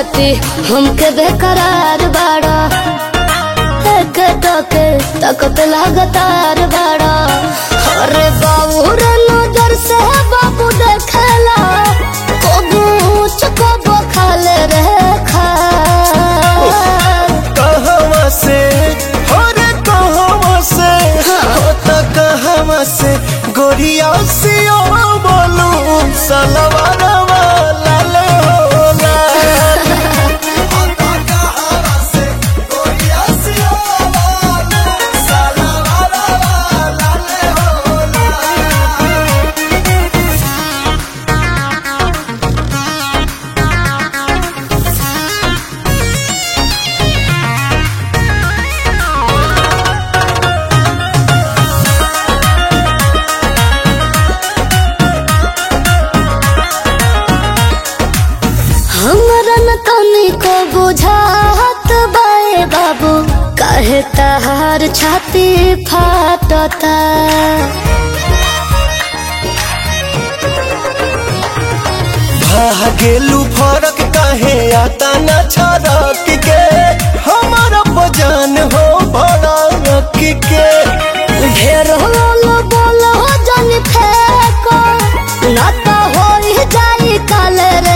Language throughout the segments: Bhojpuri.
खाती हमके बेकरार बाड़ा एक टके तकत लगातार बाड़ा अरे बाबू रे नजर से बाबू देखेला कबू चकबो खाले रे खा कहवा से हो रे कहवा से हो त कहवा से गोरिया सियो बोलू सलवार वाला ले हो लाल। हो त कहवा से गोरिया सियो बोलू सलवार वाला ले हो लाल। हमरा न तनी को बुझात बाए बाबू काहे तहार छाती फाटता भागेलू फरक काहे आता न छरक के हमारा बजान हो भड़क के ढेर होलो बोलो जन फेको न तो होई जाई काल रे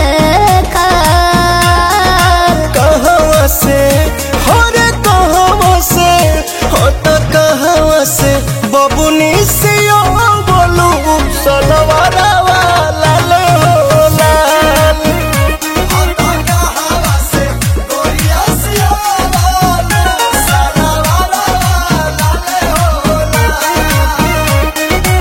काल कहवा से हो रे कहवा से हो त कहवा से बबुनी से ओ बोलू सलवारा वाला ले हो लाल हो त कहवा से गोरिया से ओ बोलू सलवारा वाला ले हो लाल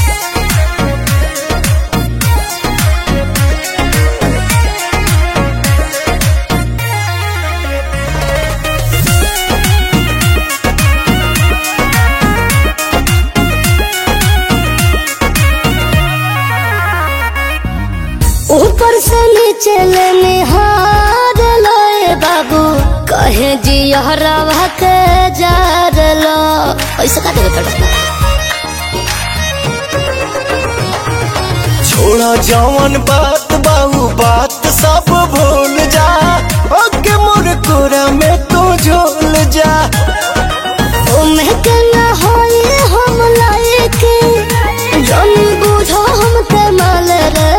ऊपर से नीचे ले निहार लोए बाबू कहे जी हरवा के जार लो ऐसे का देवे पड़ता छोड़ा जवन बात बाहू बात सब भूल जा ओके मोर कोरा में तू झोल जा ओमे के न होई हम लायक जन बुझो हम के माल रे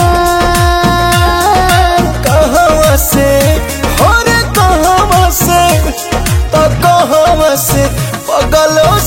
माल कहवा से हो रे कहवा से तो कहवा से पगलो